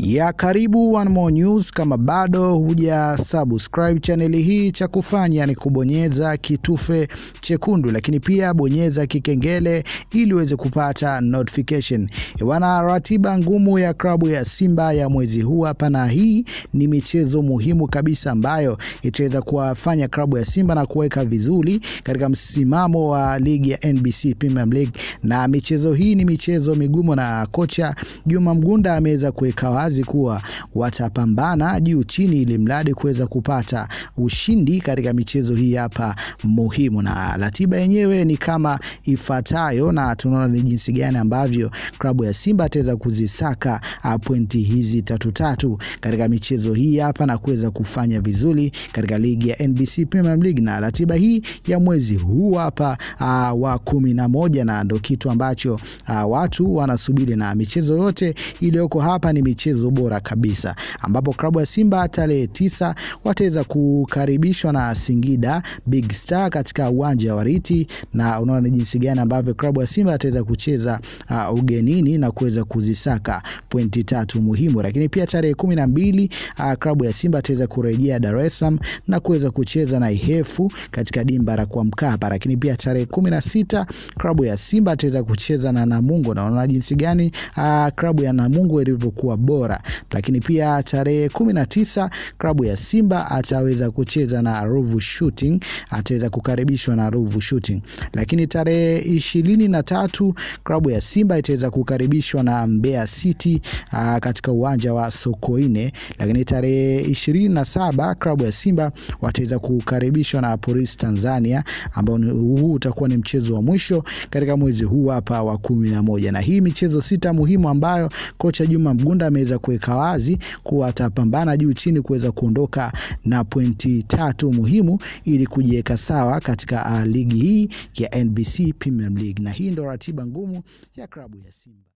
ya karibu One More News. Kama bado huja subscribe chaneli hii, cha kufanya ni kubonyeza kitufe chekundu, lakini pia bonyeza kikengele ili uweze kupata notification. Wana ratiba ngumu ya klabu ya Simba ya mwezi huu hapa, na hii ni michezo muhimu kabisa ambayo itaweza kuwafanya klabu ya Simba na kuweka vizuri katika msimamo wa ligi ya NBC Premier League, na michezo hii ni michezo migumu, na kocha Juma Mgunda ameweza kuweka wazi kuwa watapambana juu chini, ili mradi kuweza kupata ushindi katika michezo hii hapa muhimu, na ratiba yenyewe ni kama ifuatayo, na tunaona ni jinsi gani ambavyo klabu ya Simba ataweza kuzisaka pointi hizi tatu tatu katika michezo hii hapa na kuweza kufanya vizuri katika ligi ya NBC Premier League, na ratiba hii ya mwezi huu hapa uh, wa kumi na moja, na ndo kitu ambacho uh, watu wanasubiri, na michezo yote iliyoko hapa ni michezo bora kabisa, ambapo klabu ya Simba tarehe tisa wataweza kukaribishwa na Singida Big Star katika uwanja wa Riti, na unaona ni jinsi gani ambavyo klabu ya Simba ataweza kucheza uh, ugenini na kuweza kuzisaka pointi tatu muhimu. Lakini pia tarehe kumi na mbili uh, klabu ya Simba ataweza kurejea Dar es Salaam na kuweza kucheza na Ihefu katika dimba la kwa Mkapa. Lakini pia tarehe kumi na sita klabu ya Simba ataweza kucheza na Namungo, na unaona jinsi gani uh, klabu ya Namungo ilivyokuwa bora. Lakini pia tarehe kumi na tisa klabu ya Simba ataweza kucheza na Ruvu Shooting, ataweza kukaribishwa na Ruvu Shooting. Lakini tarehe ishirini na tatu klabu ya Simba itaweza kukaribishwa na Mbeya City uh, katika uwanja wa Sokoine. Lakini tarehe ishirini na saba klabu ya Simba wataweza kukaribishwa na Polisi Tanzania, ambao huu utakuwa ni mchezo wa mwisho katika mwezi huu hapa wa kumi na moja, na hii michezo sita muhimu ambayo kocha Juma Mgunda ameweza kuweka wazi kuwa atapambana juu chini kuweza kuondoka na pointi tatu muhimu ili kujiweka sawa katika uh, ligi hii ya NBC Premier League, na hii ndo ratiba ngumu ya klabu ya Simba.